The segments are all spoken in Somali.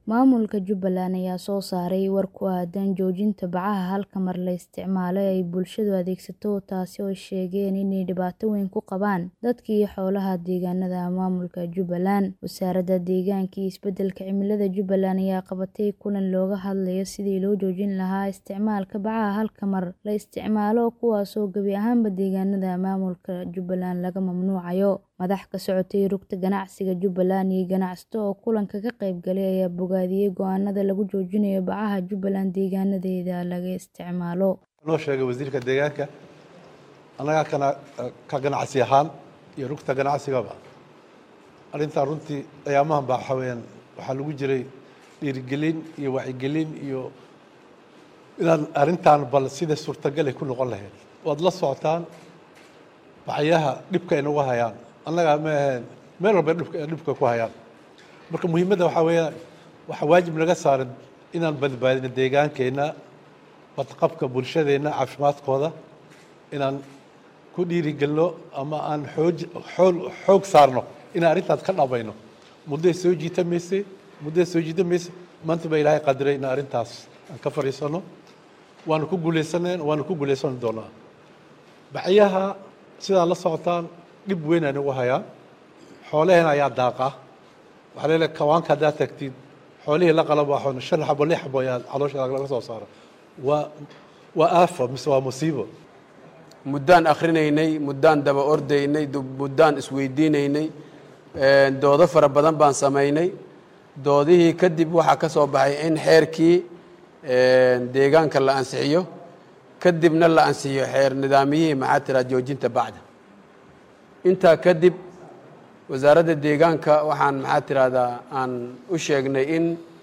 Maamulka Jubbaland ayaa soo saaray war ku aadan joojinta bacaha halka mar la isticmaalo ee ay bulshadu adeegsato taasi oo ay sheegeen inay dhibaato weyn ku qabaan dadka iyo xoolaha deegaanada maamulka Jubbaland. Wasaaradda Deegaanka iyo Isbeddelka Cimilada Jubbaland ayaa qabatay kulan looga hadlayo sidii loo joojin lahaa isticmaalka bacaha halka mar la isticmaalo kuwaas oo gebi ahaanba deegaanada maamulka Jubbaland laga mamnuucayo. Madax ka socotay rugta ganacsiga Jubbaland iyo ganacsato oo kulanka ka qayb galay ayaa bogaadiyay go'aanada lagu joojinayo bacaha Jubbaland deegaanadeeda laga isticmaalo. noo sheegay wasiirka deegaanka annagaa kana ka ganacsi ahaan iyo rugta ganacsigaba arrintan runtii ayaamahan baa waxaa weeyaan waxaa lagu jiray dhiirigelin iyo wacyigelin iyo inaan arrintan bal sida suurtagal ay ku noqon lahayd waad la socotaan bacyaha dhibka ay nagu hayaan annagaa ma aheen meel walba dhibka dhibka ku hayaan marka muhiimadda waxaa weeyaan waxaa waajib naga saaran inaan badbaadino deegaankeenna badqabka bulshadeenna caafimaadkooda inaan ku dhiirigelino ama aan xooj xool xoog saarno inaan arrintaas ka dhamayno mudday soo jiitamaysay mudday soo jiitamaysay maanta baa ilaahay qadiray in arrintaas aan ka fadhiisano waanu ku guulaysaneen waanu ku guulaysan doonaa bacyaha sidaa la socotaan dhib weyn ay nagu hayaan xoolaheena ayaa daaqa waxaa leedahay kawaanka haddaad tagtid xoolihii la qalab waxoon shan xabo lix xabo ayaa caloosha laga soo saara waa waa aafo mise waa musiibo muddaan akhrinaynay muddaan daba ordaynay muddaan isweydiinaynay doodo fara badan baan samaynay doodihii kadib waxaa ka soo baxay in xeerkii deegaanka la ansixiyo kadibna la ansixiyo xeer nidaamiyihii maxaa tiraa joojinta bacda intaa kadib wasaaradda deegaanka waxaan maxaa tirahdaa aan u sheegnay in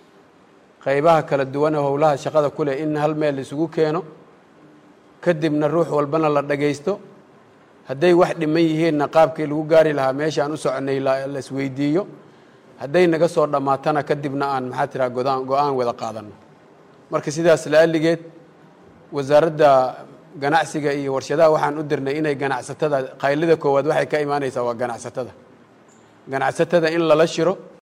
qaybaha kala duwan ee howlaha shaqada ku leh in hal meel isugu keeno kadibna ruux walbana la dhagaysto hadday wax dhiman yihiinna qaabkii lagu gaari lahaa meesha aan u soconay la isweydiiyo hadday naga soo dhammaatana kadibna aan maxaa tiraa godaan go-aan wada qaadano marka sidaas la'alligeed wasaaradda ganacsiga iyo warshadaha waxaan u dirnay inay ganacsatada qaylida koowaad waxay ka imaanaysaa waa ganacsatada ganacsatada in lala shiro